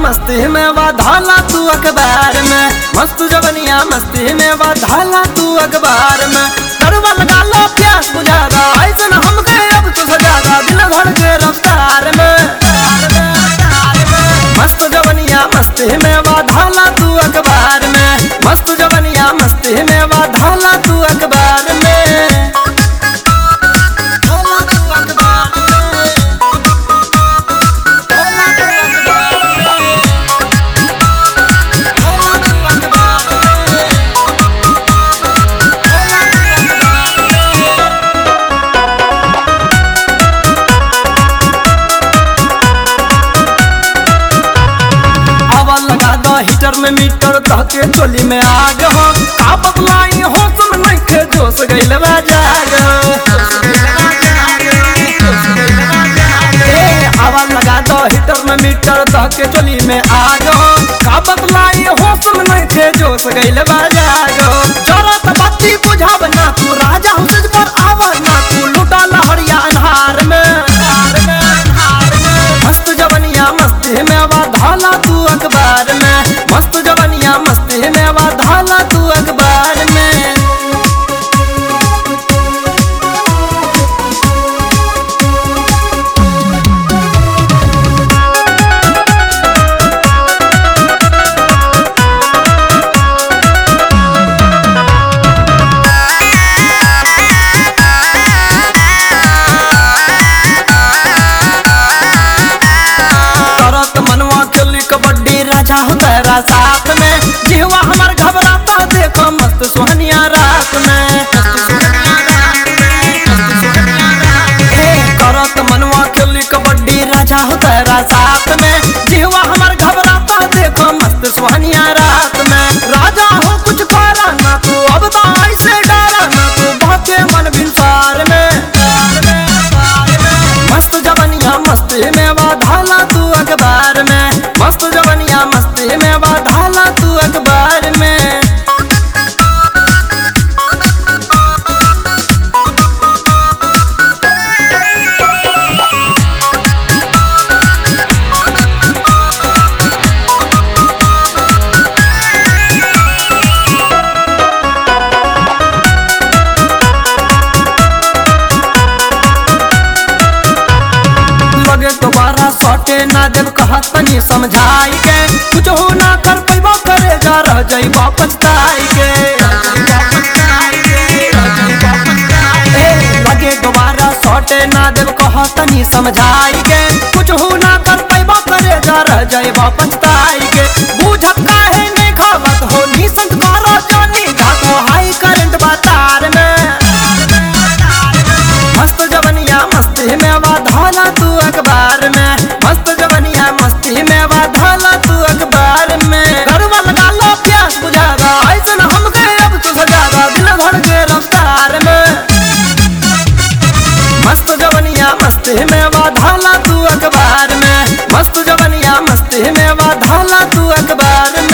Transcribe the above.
मस्ती में वाधाला तू अखबार में मस्त जवनिया मस्ती में वाधाला तू अखबार में करवा लगा लो प्यास बुझादा ऐसे न हम गए अब तो सजादा दिल भर के रफ्तार में मस्त जवनिया मस्ती में वाधाला तू अखबार में मस्त जवनिया मस्ती में वाधाला तू अखबार में धाला तू अखबार में। धाला तू अखबार में। धाला तू अखबार में। धाला तू अखबार में। हवा लगा दो हीटर में मीटर धके चोली में आग हो का बदलाई हो सुन नहीं के जोश गइल बा जाग ए, हवा लगा दो हीटर में मीटर धके चोली में आग हो का बदलाई हो सुन नहीं के जोश गइल बा जाग जरत बत्ती बुझाव ना तू राजा हो सिज पर आवा ना तू लुटा लहरिया अन्हार में मस्त जवनिया मस्ती में वाधाला तू अखबार में मस्त जवनिया मस्ती में वाधाला तू अखबार में करत मनवा खेली कबड्डी राजा हो तेरा साथ में जीवा हमार घबराता देखो मस्त सुहनिया रात में ए, करत मनवा खेली कबड्डी राजा हो तेरा साथ में जीवा हमार घबराता देखो मस्त सुहनिया रात में राजा हो कुछ पारा ना तू अब तो ऐसे डरा ना तू बहके मन बिनसार में मस्त जवनिया मस्ती में वाधाला तू अखबार में मस्त जवनिया मस्ती में वाधाला तू अखबार में लगे दोबारा सटे ना जब कहत तनी समझाई के कुछ हो ना कर पैबो करे जा रह जाइबा पछताई के ए, लगे दोबारा सटे ना जब कहत तनी समझाई के कुछ हो ना कर पैबो करे जा रह जाइबा पछताई के बुझत काहे नहीं खावत हो निसंत करो जानी घातो हाई करंट बा तार में मस्त जवनिया मस्ती में वाधाला तू अखबार में मस्त जवनिया मस्ती में वाधाला तू अखबार में गरबा लगा लो प्यास बुझादा ऐसे न हम गए अब तो सजादा दिल भर के रफ्तार में मस्त जवनिया मस्ती में वाधाला तू अखबार में मस्त जवनिया मस्ती में वाधाला तू अखबार में